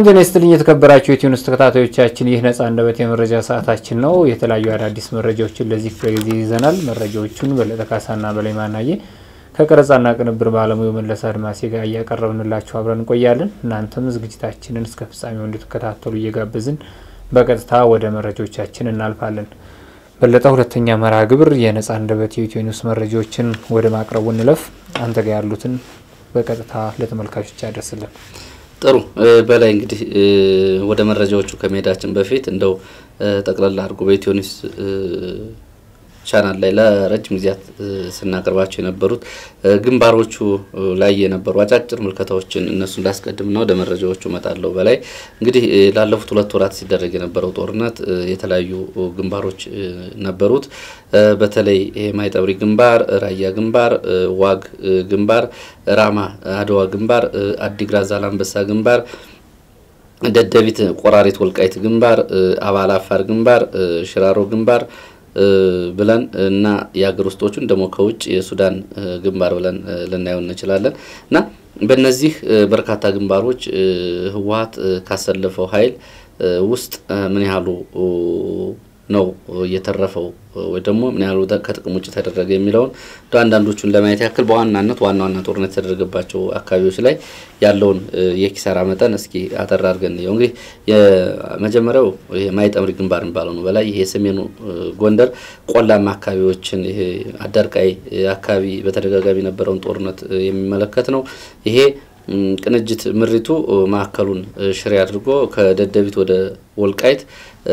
ሰላም ጤና ይስጥልኝ የተከበራችሁ የቲዩንስ ተከታታዮቻችን፣ ይህ ነጻ አንደበት የመረጃ ሰዓታችን ነው። የተለያዩ አዳዲስ መረጃዎችን ለዚህ ክፍለ ጊዜ ይዘናል። መረጃዎቹን በለጠ ካሳና በላይ ማናየ ከቀረጻና ቅንብር ባለሙያው መለስ አድማሴ ጋር እያቀረብንላችሁ አብረን እንቆያለን። እናንተም ዝግጅታችንን እስከ ፍጻሜው እንድትከታተሉ እየጋበዝን በቀጥታ ወደ መረጃዎቻችን እናልፋለን። በለጠ፣ ሁለተኛ መርሃ ግብር የነጻ አንደበት የኢትዮ ኒውስ መረጃዎችን ወደ ማቅረቡ እንለፍ። አንተ ጋር ያሉትን በቀጥታ ለተመልካቾች ያደርስልን። ጥሩ በላይ እንግዲህ ወደ መረጃዎቹ ከመሄዳችን በፊት እንደው ጠቅላላ አድርጎ በኢትዮ ኒውስ ቻናል ላይ ለረጅም ጊዜያት ስናቀርባቸው የነበሩት ግንባሮቹ ላይ የነበሩ አጫጭር ምልከታዎችን እነሱን ላስቀድምና ወደ መረጃዎቹ እመጣለሁ። በላይ እንግዲህ ላለፉት ሁለት ወራት ሲደረግ የነበረው ጦርነት የተለያዩ ግንባሮች ነበሩት። በተለይ ማይጠብሪ ግንባር፣ ራያ ግንባር፣ ዋግ ግንባር፣ ራማ አድዋ ግንባር፣ አዲግራት ዛላንበሳ ግንባር ደደቢት ቆራሪት ወልቃይት ግንባር፣ አባላ አፋር ግንባር፣ ሽራሮ ግንባር ብለን እና የሀገር ውስጦቹን ደግሞ ከውጭ የሱዳን ግንባር ብለን ልናየው እንችላለን እና በእነዚህ በርካታ ግንባሮች ህወሓት ካሰለፈው ኃይል ውስጥ ምን ያህሉ ነው እየተረፈው ወይ ደግሞ ምን ያህሉ ከጥቅም ውጭ ተደረገ የሚለውን አንዳንዶቹን ለማየት ያክል በዋናነት ዋና ዋና ጦርነት የተደረገባቸው አካባቢዎች ላይ ያለውን የኪሳራ መጠን እስኪ አጠር አድርገን እንየው። እንግዲህ የመጀመሪያው ማይጠምሪ ግንባር የሚባለው ነው። በላይ ይሄ የሰሜኑ ጎንደር ቆላማ አካባቢዎችን ይሄ አዳርቃይ አካባቢ በተደጋጋሚ የነበረውን ጦርነት የሚመለከት ነው። ይሄ ቅንጅት ምሪቱ ማዕከሉን ሽሬ አድርጎ ከደደቢት ወደ ወልቃይት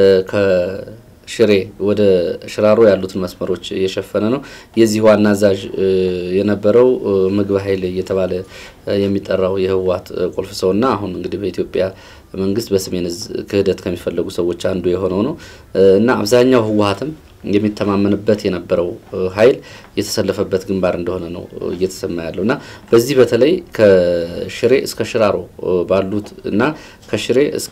ሽሬ ወደ ሽራሮ ያሉትን መስመሮች እየሸፈነ ነው። የዚህ ዋና አዛዥ የነበረው ምግብ ኃይል እየተባለ የሚጠራው የህወሓት ቁልፍ ሰውና አሁን እንግዲህ በኢትዮጵያ መንግስት በሰሜን ዕዝ ክህደት ከሚፈለጉ ሰዎች አንዱ የሆነው ነው እና አብዛኛው ህወሓትም የሚተማመንበት የነበረው ኃይል የተሰለፈበት ግንባር እንደሆነ ነው እየተሰማ ያለው እና በዚህ በተለይ ከሽሬ እስከ ሽራሮ ባሉት እና ከሽሬ እስከ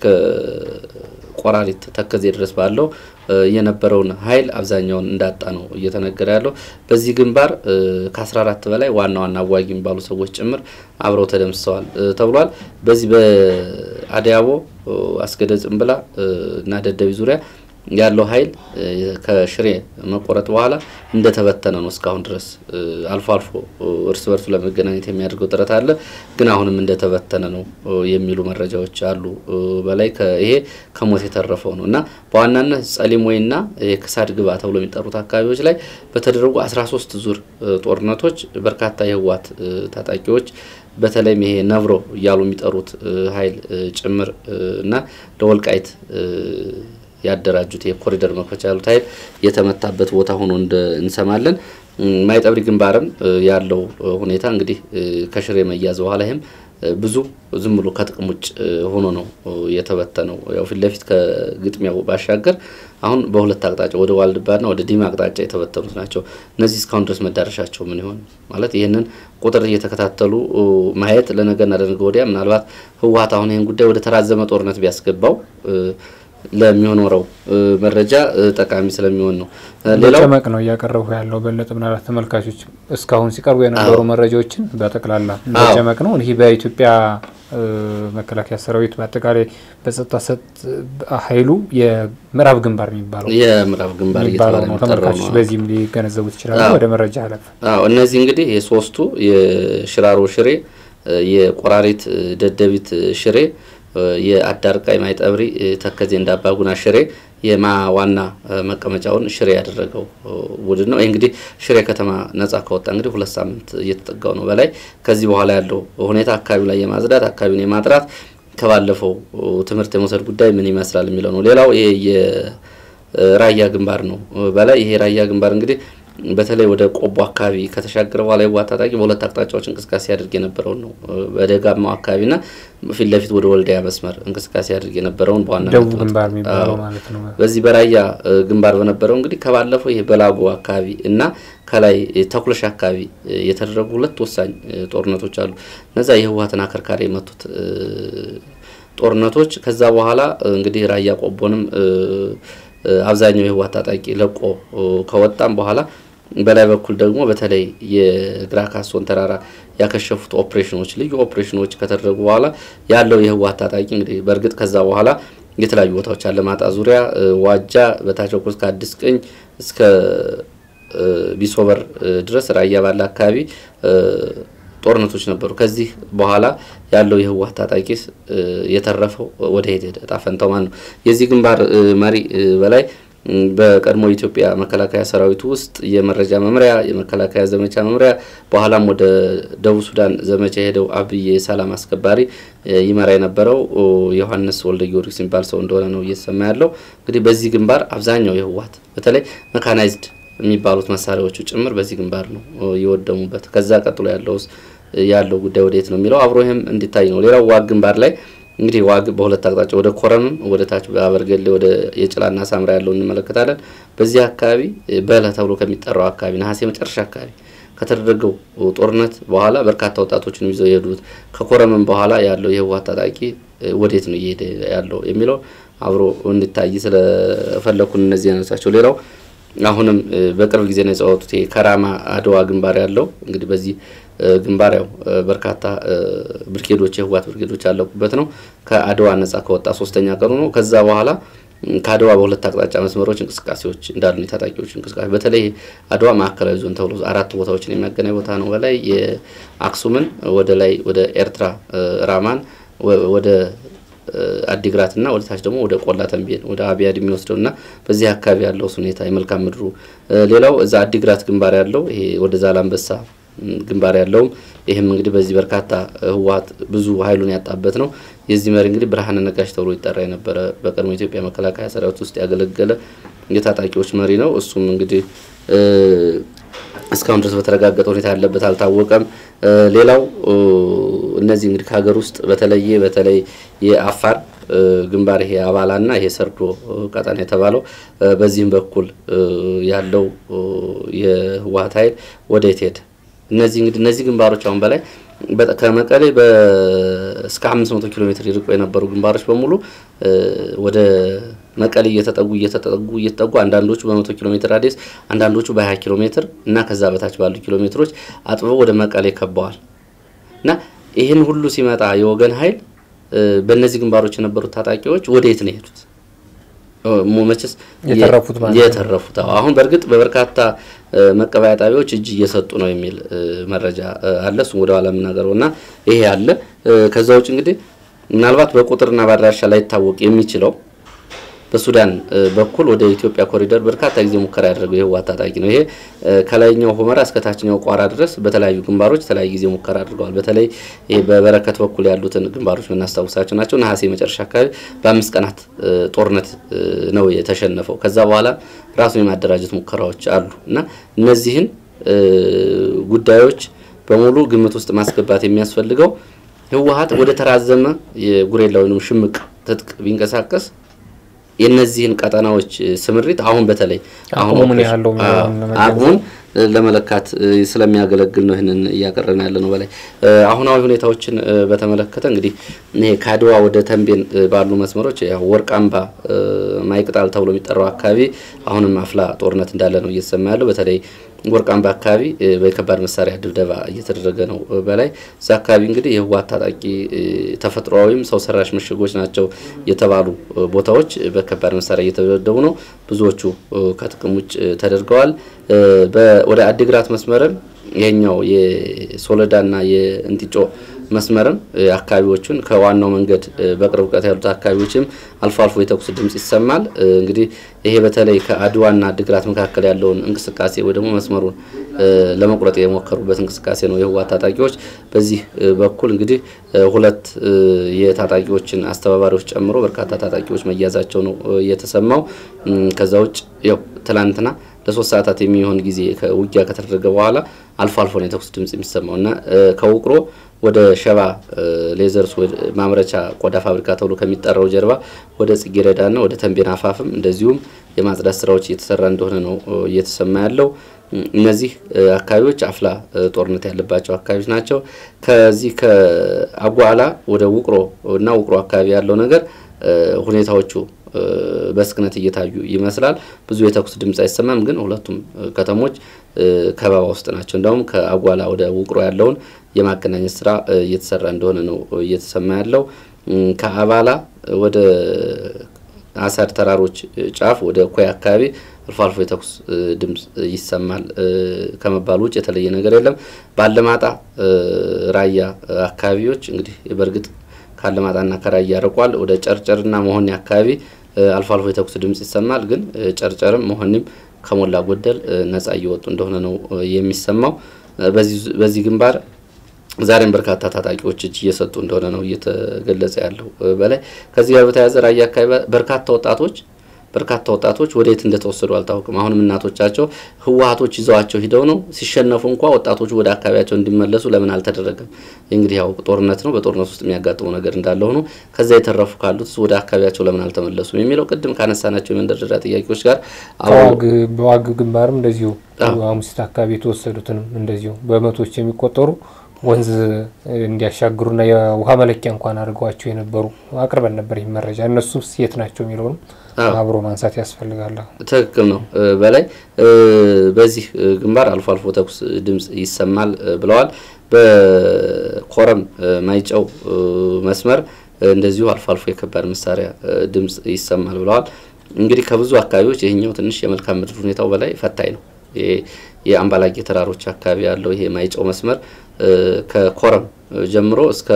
ቆራሪት ተከዜ ድረስ ባለው የነበረውን ኃይል አብዛኛውን እንዳጣ ነው እየተነገረ ያለው። በዚህ ግንባር ከ14 በላይ ዋና ዋና አዋጊ የሚባሉ ሰዎች ጭምር አብረው ተደምስሰዋል ተብሏል። በዚህ በአዲያቦ አስገደ ጽምብላ እና ደደቢ ዙሪያ ያለው ኃይል ከሽሬ መቆረጥ በኋላ እንደተበተነ ነው እስካሁን ድረስ። አልፎ አልፎ እርስ በርሱ ለመገናኘት የሚያደርገው ጥረት አለ፣ ግን አሁንም እንደተበተነ ነው የሚሉ መረጃዎች አሉ። በላይ ይሄ ከሞት የተረፈው ነው እና በዋናነት ጸሊሞይና ክሳድ ግባ ተብሎ የሚጠሩት አካባቢዎች ላይ በተደረጉ 13 ዙር ጦርነቶች በርካታ የህወሓት ታጣቂዎች በተለይም ይሄ ነብሮ እያሉ የሚጠሩት ኃይል ጭምር እና ለወልቃይት ያደራጁት የኮሪደር መክፈቻ ያሉት ኃይል የተመታበት ቦታ ሆኖ እንሰማለን። ማይጠብሪ ግንባርም ያለው ሁኔታ እንግዲህ ከሽሬ መያዝ በኋላ ይህም ብዙ ዝም ብሎ ከጥቅም ውጭ ሆኖ ነው የተበተነው። ያው ፊት ለፊት ከግጥሚያው ባሻገር አሁን በሁለት አቅጣጫ ወደ ዋልድባና ወደ ዲማ አቅጣጫ የተበተኑት ናቸው። እነዚህ እስካሁን ድረስ መዳረሻቸው ምን ይሆን ማለት ይህንን ቁጥር እየተከታተሉ ማየት ለነገና ለነገ ወዲያ ምናልባት ህወሓት አሁን ይህን ጉዳይ ወደ ተራዘመ ጦርነት ቢያስገባው ለሚሆኖረው መረጃ ጠቃሚ ስለሚሆን ነው። ሌላው ጨመቅ ነው እያቀረቡ ያለው በለጠ ምናልባት ተመልካቾች እስካሁን ሲቀርቡ የነበሩ መረጃዎችን በጠቅላላ ጨመቅ ነው። ይህ በኢትዮጵያ መከላከያ ሰራዊት በአጠቃላይ በጸጥታ ሰጥ ኃይሉ የምዕራብ ግንባር የሚባለው የምዕራብ ግንባር የሚባለው ነው። ተመልካቾች በዚህም ሊገነዘቡት ይችላሉ። ወደ መረጃ አለፍ። እነዚህ እንግዲህ የሶስቱ የሽራሮ ሽሬ፣ የቆራሪት ደደቢት ሽሬ የአዳርቃይ ማይጠብሪ ተከዜ እንዳባጉና ሽሬ የማ ዋና መቀመጫውን ሽሬ ያደረገው ቡድን ነው። ይህ እንግዲህ ሽሬ ከተማ ነጻ ከወጣ እንግዲህ ሁለት ሳምንት እየተጠጋው ነው በላይ ከዚህ በኋላ ያለው ሁኔታ አካባቢው ላይ የማጽዳት አካባቢውን የማጥራት ከባለፈው ትምህርት የመውሰድ ጉዳይ ምን ይመስላል የሚለው ነው። ሌላው ይሄ የራያ ግንባር ነው በላይ ይሄ ራያ ግንባር እንግዲህ በተለይ ወደ ቆቦ አካባቢ ከተሻገረ በኋላ የህወሓት ታጣቂ በሁለት አቅጣጫዎች እንቅስቃሴ ያደርግ የነበረውን ነው። በደጋማው አካባቢና ፊት ለፊት ወደ ወልዲያ መስመር እንቅስቃሴ ያደርግ የነበረውን ደቡብ ግንባር የሚባለው ማለት ነው። በዚህ በራያ ግንባር በነበረው እንግዲህ ከባለፈው ይሄ በላጎ አካባቢ እና ከላይ ተኩለሽ አካባቢ የተደረጉ ሁለት ወሳኝ ጦርነቶች አሉ። እነዛ የህወሓትን አከርካሪ የመቱት ጦርነቶች ከዛ በኋላ እንግዲህ ራያ ቆቦንም አብዛኛው የህወሓት ታጣቂ ለቆ ከወጣም በኋላ በላይ በኩል ደግሞ በተለይ የግራ ካሶን ተራራ ያከሸፉት ኦፕሬሽኖች ልዩ ኦፕሬሽኖች ከተደረጉ በኋላ ያለው የህወሓት ታጣቂ እንግዲህ በእርግጥ ከዛ በኋላ የተለያዩ ቦታዎች አለማጣ ዙሪያ፣ ዋጃ፣ በታች በኩል እስከ አዲስ ቅኝ እስከ ቢሶበር ድረስ ራያ ባለ አካባቢ ጦርነቶች ነበሩ። ከዚህ በኋላ ያለው የህወሓት ታጣቂስ የተረፈው ወደ ሄደ እጣ ፈንታው ማን ነው? የዚህ ግንባር መሪ በላይ በቀድሞ የኢትዮጵያ መከላከያ ሰራዊት ውስጥ የመረጃ መምሪያ፣ የመከላከያ ዘመቻ መምሪያ በኋላም ወደ ደቡብ ሱዳን ዘመቻ የሄደው አብይ የሰላም አስከባሪ ይመራ የነበረው ዮሐንስ ወልደ ጊዮርጊስ የሚባል ሰው እንደሆነ ነው እየተሰማ ያለው። እንግዲህ በዚህ ግንባር አብዛኛው የህወሓት በተለይ መካናይዝድ የሚባሉት መሳሪያዎቹ ጭምር በዚህ ግንባር ነው የወደሙበት። ከዛ ቀጥሎ ያለው ያለው ጉዳይ ወደየት ነው የሚለው አብሮ ይህም እንዲታይ ነው። ሌላው ዋግ ግንባር ላይ እንግዲህ ዋግ በሁለት አቅጣጫ ወደ ኮረምም ወደ ታች በአበርገሌ ወደ የጭላና ሳምራ ያለው እንመለከታለን። በዚህ አካባቢ በለ ተብሎ ከሚጠራው አካባቢ ነሐሴ መጨረሻ አካባቢ ከተደረገው ጦርነት በኋላ በርካታ ወጣቶችን ይዘው የሄዱት ከኮረምም በኋላ ያለው የህወሓት ታጣቂ ወዴት ነው እየሄደ ያለው የሚለው አብሮ እንዲታይ ስለፈለኩን እነዚህ ያነሳቸው። ሌላው አሁንም በቅርብ ጊዜ ነው የጸወቱት ከራማ አድዋ ግንባር ያለው እንግዲህ በዚህ ግንባር ያው በርካታ ብርጌዶች የህወሓት ብርጌዶች ያለቁበት ነው። ከአድዋ ነጻ ከወጣ ሶስተኛ ቀኑ ነው። ከዛ በኋላ ከአድዋ በሁለት አቅጣጫ መስመሮች እንቅስቃሴዎች እንዳሉ የታጣቂዎች እንቅስቃሴ በተለይ አድዋ ማዕከላዊ ዞን ተብሎ አራት ቦታዎችን የሚያገናኝ ቦታ ነው። በላይ የአክሱምን ወደ ላይ ወደ ኤርትራ ራማን ወደ አዲግራት እና ወደ ታች ደግሞ ወደ ቆላ ተንቤን ወደ አብያድ የሚወስደው እና በዚህ አካባቢ ያለው ሁኔታ የመልካም ምድሩ ሌላው እዛ አዲግራት ግንባር ያለው ይሄ ወደ ዛላንበሳ ግንባር ያለውም ይህም እንግዲህ በዚህ በርካታ ህወሓት ብዙ ኃይሉን ያጣበት ነው። የዚህ መሪ እንግዲህ ብርሃነ ነጋሽ ተብሎ ይጠራ የነበረ በቀድሞ ኢትዮጵያ መከላከያ ሰራዊት ውስጥ ያገለገለ የታጣቂዎች መሪ ነው። እሱም እንግዲህ እስካሁን ድረስ በተረጋገጠ ሁኔታ ያለበት አልታወቀም። ሌላው እነዚህ እንግዲህ ከሀገር ውስጥ በተለየ በተለይ የአፋር ግንባር ይሄ አባላና ይሄ ሰርዶ ቀጠና የተባለው በዚህም በኩል ያለው የህወሓት ኃይል ወዴት ሄደ? እነዚህ እንግዲህ እነዚህ ግንባሮች አሁን በላይ ከመቀሌ እስከ 500 ኪሎ ሜትር ይርቁ የነበሩ ግንባሮች በሙሉ ወደ መቀሌ እየተጠጉ እየተጠጉ እየተጠጉ አንዳንዶቹ በመቶ ኪሎ ሜትር ራዲየስ አንዳንዶቹ በ20 ኪሎ ሜትር እና ከዛ በታች ባሉ ኪሎ ሜትሮች አጥበው ወደ መቀሌ ከበዋል እና ይህን ሁሉ ሲመጣ የወገን ኃይል በእነዚህ ግንባሮች የነበሩት ታጣቂዎች ወደየት ነው የሄዱት? መቼስ የተረፉት ማለት ነው። የተረፉት አሁን በእርግጥ በበርካታ መቀበያ ጣቢያዎች እጅ እየሰጡ ነው የሚል መረጃ አለ። እሱም ወደ ኋላ የምናገረው እና ይሄ አለ። ከዛ ውጭ እንግዲህ ምናልባት በቁጥርና በአድራሻ ላይታወቅ የሚችለው በሱዳን በኩል ወደ ኢትዮጵያ ኮሪደር በርካታ ጊዜ ሙከራ ያደረገው የህወሓት ታጣቂ ነው። ይሄ ከላይኛው ሁመራ እስከ ታችኛው ቋራ ድረስ በተለያዩ ግንባሮች የተለያዩ ጊዜ ሙከራ አድርገዋል። በተለይ ይሄ በበረከት በኩል ያሉትን ግንባሮች የምናስታውሳቸው ናቸው። ነሐሴ መጨረሻ አካባቢ በአምስት ቀናት ጦርነት ነው የተሸነፈው። ከዛ በኋላ ራሱን የማደራጀት ሙከራዎች አሉ እና እነዚህን ጉዳዮች በሙሉ ግምት ውስጥ ማስገባት የሚያስፈልገው ህወሓት ወደ ተራዘመ የጉሬላ ወይም ሽምቅ ትጥቅ ቢንቀሳቀስ የነዚህን ቀጠናዎች ስምሪት አሁን በተለይ አሁን ምን ያህል አቅሙን ለመለካት ስለሚያገለግል ነው ይህንን እያቀረብን ያለ ነው። በላይ አሁናዊ ሁኔታዎችን በተመለከተ እንግዲህ ይሄ ከአድዋ ወደ ተንቤን ባሉ መስመሮች ያው ወርቃምባ ማይቅጣል ተብሎ የሚጠራው አካባቢ አሁንም አፍላ ጦርነት እንዳለ ነው እየተሰማ ያለው። በተለይ ወርቃምባ አካባቢ በከባድ መሳሪያ ድብደባ እየተደረገ ነው። በላይ እዛ አካባቢ እንግዲህ የህወሓት ታጣቂ ተፈጥሯዊም ሰው ሰራሽ ምሽጎች ናቸው የተባሉ ቦታዎች በከባድ መሳሪያ እየተደበደቡ ነው። ብዙዎቹ ከጥቅም ውጭ ተደርገዋል። ወደ አዲግራት መስመርም ይሄኛው የሶለዳና የእንጢጮ መስመርም አካባቢዎቹን ከዋናው መንገድ በቅርብ ርቀት ያሉት አካባቢዎችም አልፎ አልፎ የተኩስ ድምጽ ይሰማል። እንግዲህ ይሄ በተለይ ከአድዋና አዲግራት መካከል ያለውን እንቅስቃሴ ወይ ደግሞ መስመሩን ለመቁረጥ የሞከሩበት እንቅስቃሴ ነው የህወሓት ታጣቂዎች። በዚህ በኩል እንግዲህ ሁለት የታጣቂዎችን አስተባባሪዎች ጨምሮ በርካታ ታጣቂዎች መያዛቸው ነው የተሰማው። ከዛ ውጭ ያው ትላንትና ለሶስት ሰዓታት የሚሆን ጊዜ ውጊያ ከተደረገ በኋላ አልፎ አልፎ ነው የተኩስ ድምጽ የሚሰማው እና ከውቅሮ ወደ ሸባ ሌዘርስ ማምረቻ ቆዳ ፋብሪካ ተብሎ ከሚጠራው ጀርባ ወደ ጽጌረዳና ወደ ተንቤን አፋፍም እንደዚሁም የማጽዳት ስራዎች እየተሰራ እንደሆነ ነው እየተሰማ ያለው። እነዚህ አካባቢዎች አፍላ ጦርነት ያለባቸው አካባቢዎች ናቸው። ከዚህ ከአጓላ ወደ ውቅሮ እና ውቅሮ አካባቢ ያለው ነገር ሁኔታዎቹ በስክነት እየታዩ ይመስላል። ብዙ የተኩስ ድምፅ አይሰማም፣ ግን ሁለቱም ከተሞች ከበባ ውስጥ ናቸው። እንዲሁም ከአጓላ ወደ ውቅሮ ያለውን የማገናኘት ስራ እየተሰራ እንደሆነ ነው እየተሰማ ያለው። ከአባላ ወደ አሳድ ተራሮች ጫፍ ወደ ኮይ አካባቢ አልፎ አልፎ የተኩስ ድምፅ ይሰማል ከመባሉ ውጭ የተለየ ነገር የለም። ባለማጣ ራያ አካባቢዎች እንግዲህ በእርግጥ ካለማጣና ከራያ ያርቋል። ወደ ጨርጨርና መሆኒ አካባቢ አልፎ አልፎ የተኩስ ድምፅ ይሰማል። ግን ጨርጨርም መሆኒም ከሞላ ጎደል ነጻ እየወጡ እንደሆነ ነው የሚሰማው። በዚህ ግንባር ዛሬም በርካታ ታጣቂዎች እጅ እየሰጡ እንደሆነ ነው እየተገለጸ ያለው። በላይ ከዚህ ጋር በተያያዘ ራያ አካባቢ በርካታ ወጣቶች በርካታ ወጣቶች ወደ የት እንደተወሰዱ አልታወቅም። አሁንም እናቶቻቸው ህወሀቶች ይዘዋቸው ሂደው ነው ሲሸነፉ እንኳ ወጣቶቹ ወደ አካባቢያቸው እንዲመለሱ ለምን አልተደረገም? እንግዲህ ያው ጦርነት ነው። በጦርነት ውስጥ የሚያጋጥሙ ነገር እንዳለ ሆኖ ከዛ የተረፉ ካሉት ወደ አካባቢያቸው ለምን አልተመለሱም የሚለው ቅድም ካነሳናቸው የመንደርደሪያ ጥያቄዎች ጋር በዋግ ግንባርም እንደዚሁ አሙሲት አካባቢ የተወሰዱትንም እንደዚሁ በመቶዎች የሚቆጠሩ ወንዝ እንዲያሻግሩና የውሃ መለኪያ እንኳን አድርገዋቸው የነበሩ አቅርበን ነበር ይህ መረጃ። እነሱስ የት ናቸው የሚለውንም አብሮ ማንሳት ያስፈልጋል። ትክክል ነው። በላይ በዚህ ግንባር አልፎ አልፎ ተኩስ ድምፅ ይሰማል ብለዋል። በኮረም ማይጨው መስመር እንደዚሁ አልፎ አልፎ የከባድ መሳሪያ ድምፅ ይሰማል ብለዋል። እንግዲህ ከብዙ አካባቢዎች ይህኛው ትንሽ የመልካም ምድር ሁኔታው በላይ ፈታኝ ነው። የአምባላጌ ተራሮች አካባቢ ያለው ይሄ ማይጨው መስመር ከኮረም ጀምሮ እስከ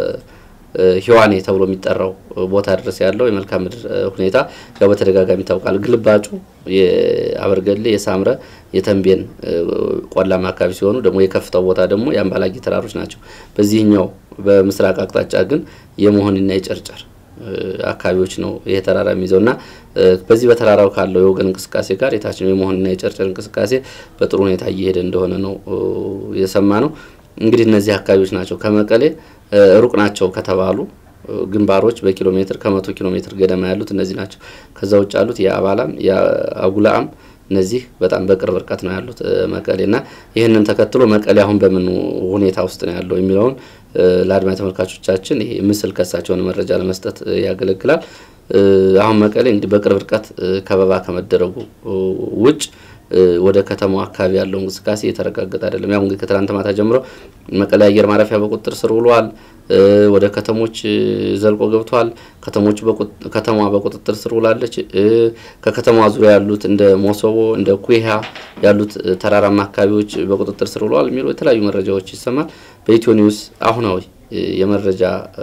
ሂዋኔ ተብሎ የሚጠራው ቦታ ድረስ ያለው የመልክዓ ምድር ሁኔታ ያው በተደጋጋሚ ይታወቃል። ግልባጩ የአበርገሌ፣ የሳምረ፣ የተንቤን ቆላማ አካባቢ ሲሆኑ ደግሞ የከፍታው ቦታ ደግሞ የአምባላጌ ተራሮች ናቸው። በዚህኛው በምስራቅ አቅጣጫ ግን የመሆንና የጨርጨር አካባቢዎች ነው ይሄ ተራራ የሚይዘው እና በዚህ በተራራው ካለው የወገን እንቅስቃሴ ጋር የታችኛው የመሆንና የጨርጨር እንቅስቃሴ በጥሩ ሁኔታ እየሄደ እንደሆነ ነው የሰማ ነው። እንግዲህ እነዚህ አካባቢዎች ናቸው ከመቀሌ ሩቅ ናቸው ከተባሉ ግንባሮች በኪሎ ሜትር ከመቶ ኪሎ ሜትር ገደማ ያሉት እነዚህ ናቸው። ከዛ ውጭ ያሉት የአባላም የአጉላአም እነዚህ በጣም በቅርብ ርቀት ነው ያሉት መቀሌ እና ይህንን ተከትሎ መቀሌ አሁን በምን ሁኔታ ውስጥ ነው ያለው የሚለውን ለአድማጭ ተመልካቾቻችን ይሄ ምስል ከሳቸውን መረጃ ለመስጠት ያገለግላል። አሁን መቀሌ እንግዲህ በቅርብ ርቀት ከበባ ከመደረጉ ውጭ ወደ ከተማው አካባቢ ያለው እንቅስቃሴ የተረጋገጠ አይደለም። ያው እንግዲህ ከትናንት ማታ ጀምሮ መቀሌ አየር ማረፊያ በቁጥጥር ስር ውሏል። ወደ ከተሞች ዘልቆ ገብቷል። ከተሞች ከተማዋ በቁጥጥር ስር ውላለች። ከከተማዋ ዙሪያ ያሉት እንደ ሞሶቦ እንደ ኩሃ ያሉት ተራራማ አካባቢዎች በቁጥጥር ስር ውለዋል የሚሉ የተለያዩ መረጃዎች ይሰማል። በኢትዮ ኒውስ አሁናዊ የመረጃ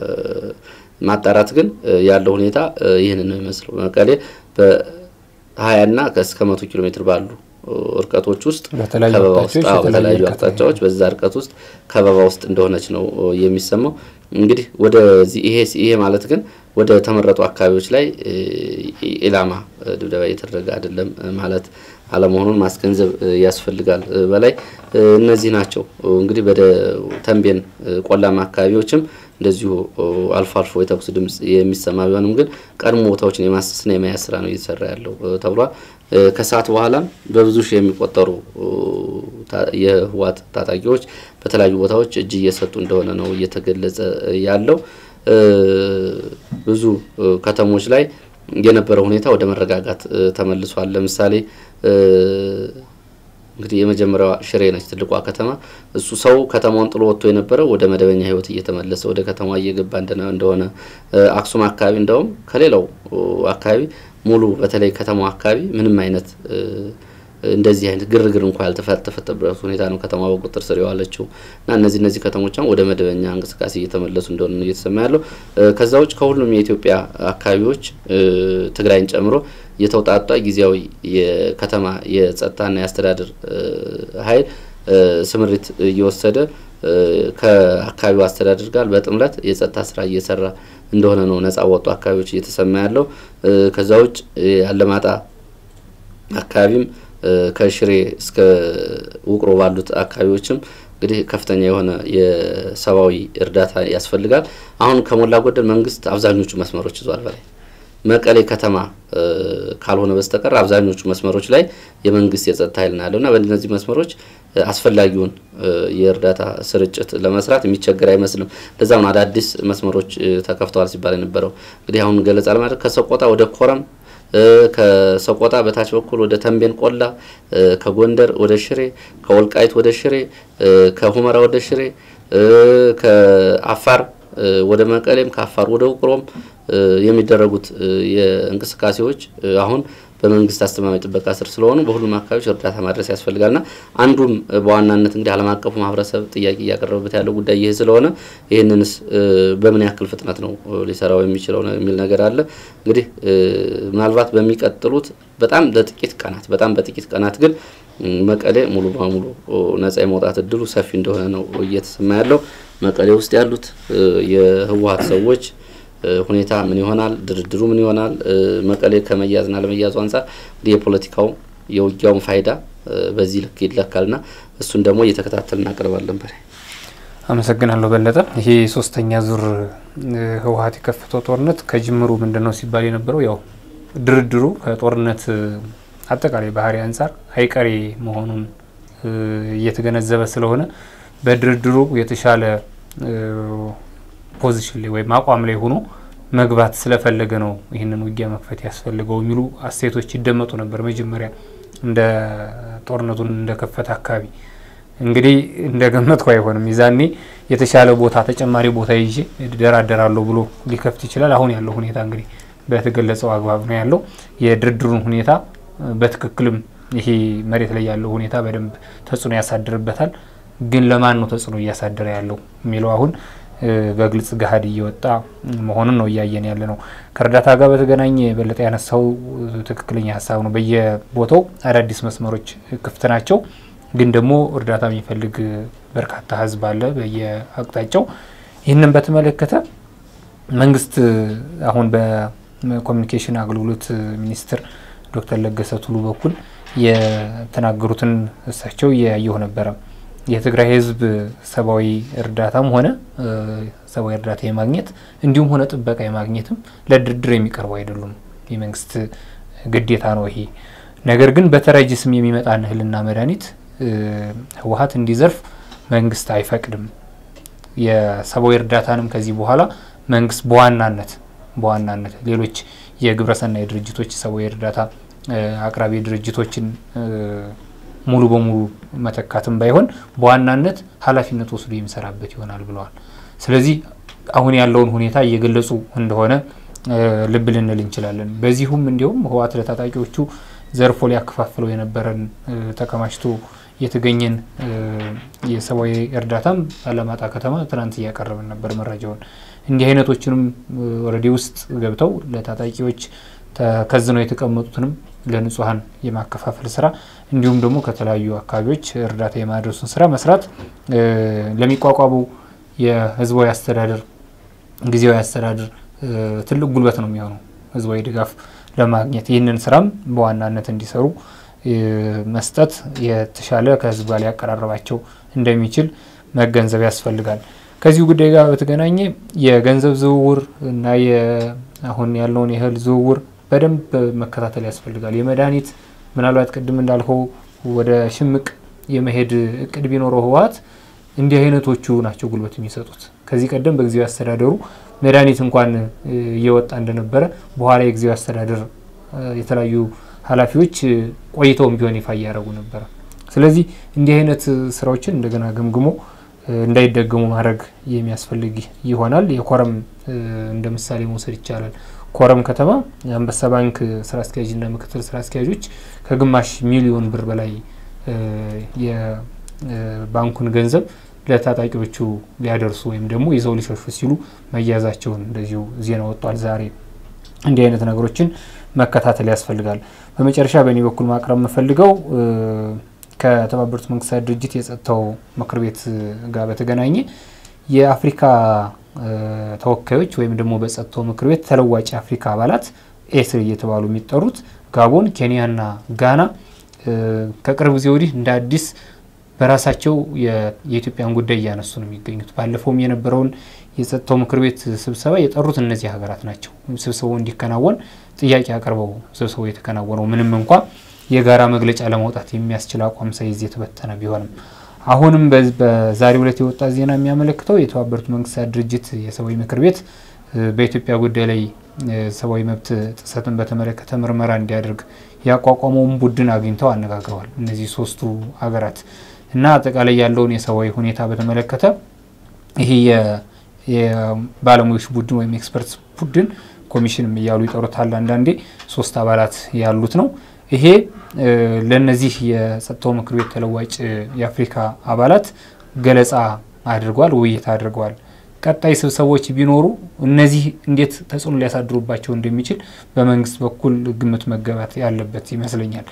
ማጣራት ግን ያለው ሁኔታ ይህንን ነው የሚመስለው። መቀሌ በሀያና እስከ መቶ ኪሎ ሜትር ባሉ እርቀቶች ውስጥ ከበባ ውስጥ በተለያዩ አቅጣጫዎች በዛ እርቀት ውስጥ ከበባ ውስጥ እንደሆነች ነው የሚሰማው። እንግዲህ ወደዚህ ይሄ ይሄ ማለት ግን ወደ ተመረጡ አካባቢዎች ላይ ኢላማ ድብደባ እየተደረገ አይደለም ማለት አለመሆኑን ማስገንዘብ ያስፈልጋል። በላይ እነዚህ ናቸው እንግዲህ ወደ ተንቤን ቆላማ አካባቢዎችም እንደዚሁ አልፎ አልፎ የተኩስ ድምጽ የሚሰማ ቢሆንም ግን ቀድሞ ቦታዎችን የማሰስና የመያዝ ስራ ነው እየተሰራ ያለው ተብሏል። ከሰዓት በኋላም በብዙ ሺህ የሚቆጠሩ የህወሓት ታጣቂዎች በተለያዩ ቦታዎች እጅ እየሰጡ እንደሆነ ነው እየተገለጸ ያለው። ብዙ ከተሞች ላይ የነበረው ሁኔታ ወደ መረጋጋት ተመልሷል። ለምሳሌ እንግዲህ የመጀመሪያዋ ሽሬ ነች፣ ትልቋ ከተማ። እሱ ሰው ከተማውን ጥሎ ወጥቶ የነበረው ወደ መደበኛ ህይወት እየተመለሰ ወደ ከተማ እየገባ እንደሆነ፣ አክሱም አካባቢ እንደውም ከሌላው አካባቢ ሙሉ በተለይ ከተማው አካባቢ ምንም አይነት እንደዚህ አይነት ግርግር እንኳ ያልተፈጠረበት ሁኔታ ነው ከተማ በቁጥጥር ስር የዋለችው እና እነዚህ እነዚህ ከተሞች ወደ መደበኛ እንቅስቃሴ እየተመለሱ እንደሆነ ነው እየተሰማ ያለው። ከዛ ውጭ ከሁሉም የኢትዮጵያ አካባቢዎች ትግራይን ጨምሮ የተውጣጣ ጊዜያዊ የከተማ የጸጥታና የአስተዳደር ኃይል ስምሪት እየወሰደ ከአካባቢው አስተዳደር ጋር በጥምረት የጸጥታ ስራ እየሰራ እንደሆነ ነው ነጻ ወጡ አካባቢዎች እየተሰማ ያለው። ከዛ ውጭ አለማጣ አካባቢም ከሽሬ እስከ ውቅሮ ባሉት አካባቢዎችም እንግዲህ ከፍተኛ የሆነ የሰብአዊ እርዳታ ያስፈልጋል። አሁን ከሞላ ጎደል መንግስት አብዛኞቹ መስመሮች ይዟል። በላይ መቀሌ ከተማ ካልሆነ በስተቀር አብዛኞቹ መስመሮች ላይ የመንግስት የጸጥታ ኃይል ነው ያለው እና በእነዚህ መስመሮች አስፈላጊውን የእርዳታ ስርጭት ለመስራት የሚቸገር አይመስልም። ለዛም አዳዲስ መስመሮች ተከፍተዋል ሲባል የነበረው እንግዲህ አሁን ገለጻ ለማድረግ ከሰቆጣ ወደ ኮረም ከሰቆጣ በታች በኩል ወደ ተንቤን ቆላ፣ ከጎንደር ወደ ሽሬ፣ ከወልቃይት ወደ ሽሬ፣ ከሁመራ ወደ ሽሬ፣ ከአፋር ወደ መቀሌም ከአፋር ወደ ውቅሮም የሚደረጉ የእንቅስቃሴዎች አሁን በመንግስት አስተማማኝ ጥበቃ ስር ስለሆኑ በሁሉም አካባቢዎች እርዳታ ማድረስ ያስፈልጋልና አንዱም በዋናነት እንግዲህ ዓለም አቀፉ ማህበረሰብ ጥያቄ እያቀረበበት ያለው ጉዳይ ይህ ስለሆነ ይህንንስ በምን ያክል ፍጥነት ነው ሊሰራው የሚችለው የሚል ነገር አለ። እንግዲህ ምናልባት በሚቀጥሉት በጣም በጥቂት ቀናት በጣም በጥቂት ቀናት ግን መቀሌ ሙሉ በሙሉ ነጻ የመውጣት እድሉ ሰፊ እንደሆነ ነው እየተሰማ ያለው። መቀሌ ውስጥ ያሉት የህወሀት ሰዎች ሁኔታ ምን ይሆናል? ድርድሩ ምን ይሆናል? መቀሌ ከመያዝና ለመያዙ አንጻር እንግዲህ የፖለቲካው የውጊያውን ፋይዳ በዚህ ልክ ይለካልና እሱን ደግሞ እየተከታተል እናቀርባለን። በላይ አመሰግናለሁ በለጠ። ይሄ ሶስተኛ ዙር ህወሀት የከፈተው ጦርነት ከጅምሩ ምንድን ነው ሲባል የነበረው ያው ድርድሩ ከጦርነት አጠቃላይ ባህሪ አንጻር አይቀሬ መሆኑን እየተገነዘበ ስለሆነ በድርድሩ የተሻለ ፖዚሽን ላይ ወይም አቋም ላይ ሆኖ መግባት ስለፈለገ ነው ይህንን ውጊያ መክፈት ያስፈልገው የሚሉ አስተያየቶች ይደመጡ ነበር። መጀመሪያ እንደ ጦርነቱን እንደከፈተ አካባቢ እንግዲህ እንደ ገመትኩ አይሆንም። ይዛኔ የተሻለ ቦታ ተጨማሪ ቦታ ይዤ እደራደራለሁ ብሎ ሊከፍት ይችላል። አሁን ያለው ሁኔታ እንግዲህ በተገለጸው አግባብ ነው ያለው። የድርድሩን ሁኔታ በትክክልም ይሄ መሬት ላይ ያለው ሁኔታ በደንብ ተጽዕኖ ያሳድርበታል። ግን ለማን ነው ተጽዕኖ እያሳደረ ያለው የሚለው አሁን በግልጽ ገሀድ እየወጣ መሆኑን ነው እያየን ያለ ነው። ከእርዳታ ጋር በተገናኘ የበለጠ ያነሳው ትክክለኛ ሀሳብ ነው። በየቦታው አዳዲስ መስመሮች ክፍት ናቸው። ግን ደግሞ እርዳታ የሚፈልግ በርካታ ሕዝብ አለ በየአቅጣጫው። ይህንን በተመለከተ መንግስት አሁን በኮሚኒኬሽን አገልግሎት ሚኒስትር ዶክተር ለገሰ ቱሉ በኩል የተናገሩትን እሳቸው እያየሁ ነበረ። የትግራይ ህዝብ ሰብአዊ እርዳታም ሆነ ሰብአዊ እርዳታ የማግኘት እንዲሁም ሆነ ጥበቃ የማግኘትም ለድርድር የሚቀርቡ አይደሉም። የመንግስት ግዴታ ነው ይሄ። ነገር ግን በተረጂ ስም የሚመጣን እህልና መድኃኒት ህወሀት እንዲዘርፍ መንግስት አይፈቅድም። የሰብአዊ እርዳታንም ከዚህ በኋላ መንግስት በዋናነት በዋናነት ሌሎች የግብረሰናይ ድርጅቶች ሰብአዊ እርዳታ አቅራቢ ድርጅቶችን ሙሉ በሙሉ መተካትም ባይሆን በዋናነት ኃላፊነት ወስዶ የሚሰራበት ይሆናል ብለዋል። ስለዚህ አሁን ያለውን ሁኔታ እየገለጹ እንደሆነ ልብ ልንል እንችላለን። በዚሁም እንዲሁም ህወሓት ለታጣቂዎቹ ዘርፎ ሊያከፋፍለው የነበረን ተከማችቶ የተገኘን የሰብአዊ እርዳታም አላማጣ ከተማ ትናንት እያቀረብን ነበር መረጃውን። እንዲህ አይነቶችንም ወረዴ ውስጥ ገብተው ለታጣቂዎች ተከዝነው የተቀመጡትንም ለንጹሀን የማከፋፈል ስራ እንዲሁም ደግሞ ከተለያዩ አካባቢዎች እርዳታ የማድረሱን ስራ መስራት ለሚቋቋመው የህዝባዊ አስተዳደር ጊዜያዊ አስተዳደር ትልቅ ጉልበት ነው የሚሆነው ህዝባዊ ድጋፍ ለማግኘት ይህንን ስራም በዋናነት እንዲሰሩ መስጠት የተሻለ ከህዝብ ጋር ሊያቀራረባቸው እንደሚችል መገንዘብ ያስፈልጋል። ከዚሁ ጉዳይ ጋር በተገናኘ የገንዘብ ዝውውር እና አሁን ያለውን የእህል ዝውውር በደንብ መከታተል ያስፈልጋል። የመድኃኒት ምናልባት ቅድም እንዳልከው ወደ ሽምቅ የመሄድ እቅድ ቢኖረው ህወሓት እንዲህ አይነቶቹ ናቸው ጉልበት የሚሰጡት። ከዚህ ቀደም በጊዜያዊ አስተዳደሩ መድኃኒት እንኳን እየወጣ እንደነበረ በኋላ የጊዜያዊ አስተዳደር የተለያዩ ኃላፊዎች ቆይተውም ቢሆን ይፋ እያደረጉ ነበረ። ስለዚህ እንዲህ አይነት ስራዎችን እንደገና ገምግሞ እንዳይደገሙ ማድረግ የሚያስፈልግ ይሆናል። የኮረም እንደ ምሳሌ መውሰድ ይቻላል። ኮረም ከተማ የአንበሳ ባንክ ስራ አስኪያጅና ምክትል ስራ አስኪያጆች ከግማሽ ሚሊዮን ብር በላይ የባንኩን ገንዘብ ለታጣቂዎቹ ሊያደርሱ ወይም ደግሞ ይዘው ሊሸሹ ሲሉ መያዛቸውን እንደዚሁ ዜና ወጥቷል ዛሬ። እንዲህ አይነት ነገሮችን መከታተል ያስፈልጋል። በመጨረሻ በእኔ በኩል ማቅረብ የምፈልገው ከተባበሩት መንግስታት ድርጅት የጸጥታው ምክር ቤት ጋር በተገናኘ የአፍሪካ ተወካዮች ወይም ደግሞ በጸጥታው ምክር ቤት ተለዋጭ የአፍሪካ አባላት ኤስር እየተባሉ የሚጠሩት ጋቦን፣ ኬንያና ጋና ከቅርብ ጊዜ ወዲህ እንደ አዲስ በራሳቸው የኢትዮጵያን ጉዳይ እያነሱ ነው የሚገኙት። ባለፈውም የነበረውን የጸጥታው ምክር ቤት ስብሰባ የጠሩት እነዚህ ሀገራት ናቸው። ስብሰባው እንዲከናወን ጥያቄ አቅርበው ስብሰባው የተከናወነው ምንም እንኳ የጋራ መግለጫ ለማውጣት የሚያስችል አቋም ሳይዝ የተበተነ ቢሆንም አሁንም በዛሬው ዕለት የወጣ ዜና የሚያመለክተው የተባበሩት መንግስታት ድርጅት የሰብአዊ ምክር ቤት በኢትዮጵያ ጉዳይ ላይ ሰብአዊ መብት ጥሰትን በተመለከተ ምርመራ እንዲያደርግ ያቋቋመውን ቡድን አግኝተው አነጋግረዋል። እነዚህ ሶስቱ ሀገራት እና አጠቃላይ ያለውን የሰብአዊ ሁኔታ በተመለከተ ይሄ የባለሙያዎች ቡድን ወይም ኤክስፐርት ቡድን ኮሚሽንም እያሉ ይጠሩታል። አንዳንዴ ሶስት አባላት ያሉት ነው። ይሄ ለእነዚህ የጸጥታው ምክር ቤት ተለዋጭ የአፍሪካ አባላት ገለጻ አድርጓል፣ ውይይት አድርገዋል። ቀጣይ ስብሰቦች ቢኖሩ እነዚህ እንዴት ተጽዕኖ ሊያሳድሩባቸው እንደሚችል በመንግስት በኩል ግምት መገባት ያለበት ይመስለኛል።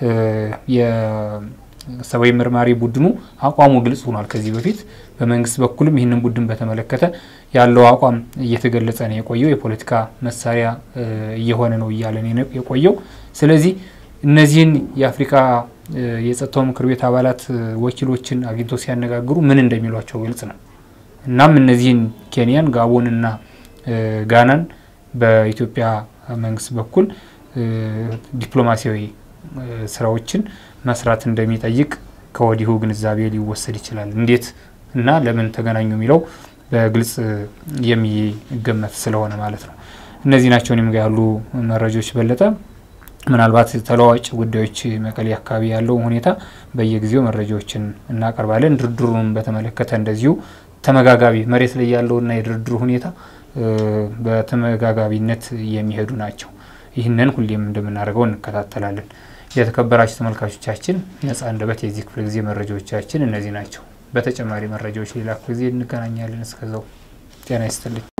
የሰብአዊ መርማሪ ቡድኑ አቋሙ ግልጽ ሆኗል። ከዚህ በፊት በመንግስት በኩልም ይህንን ቡድን በተመለከተ ያለው አቋም እየተገለጸ ነው የቆየው። የፖለቲካ መሳሪያ እየሆነ ነው እያለ ነው የቆየው። ስለዚህ እነዚህን የአፍሪካ የጸጥታው ምክር ቤት አባላት ወኪሎችን አግኝተው ሲያነጋግሩ ምን እንደሚሏቸው ግልጽ ነው። እናም እነዚህን ኬንያን፣ ጋቦንና ጋናን በኢትዮጵያ መንግስት በኩል ዲፕሎማሲያዊ ስራዎችን መስራት እንደሚጠይቅ ከወዲሁ ግንዛቤ ሊወሰድ ይችላል። እንዴት እና ለምን ተገናኙ የሚለው በግልጽ የሚገመት ስለሆነ ማለት ነው። እነዚህ ናቸው እኔም ጋር ያሉ መረጃዎች። በለጠ ምናልባት ተለዋጭ ጉዳዮች መቀሌ አካባቢ ያለው ሁኔታ በየጊዜው መረጃዎችን እናቀርባለን። ድርድሩን በተመለከተ እንደዚሁ ተመጋጋቢ መሬት ላይ ያለውና የድርድሩ ሁኔታ በተመጋጋቢነት የሚሄዱ ናቸው። ይህንን ሁሌም እንደምናደርገው እንከታተላለን። የተከበራችሁ ተመልካቾቻችን ነጻ አንደበት የዚህ ክፍለ ጊዜ መረጃዎቻችን እነዚህ ናቸው። በተጨማሪ መረጃዎች ሌላ ክፍለ ጊዜ እንገናኛለን። እስከዛው ጤና ይስጥልኝ።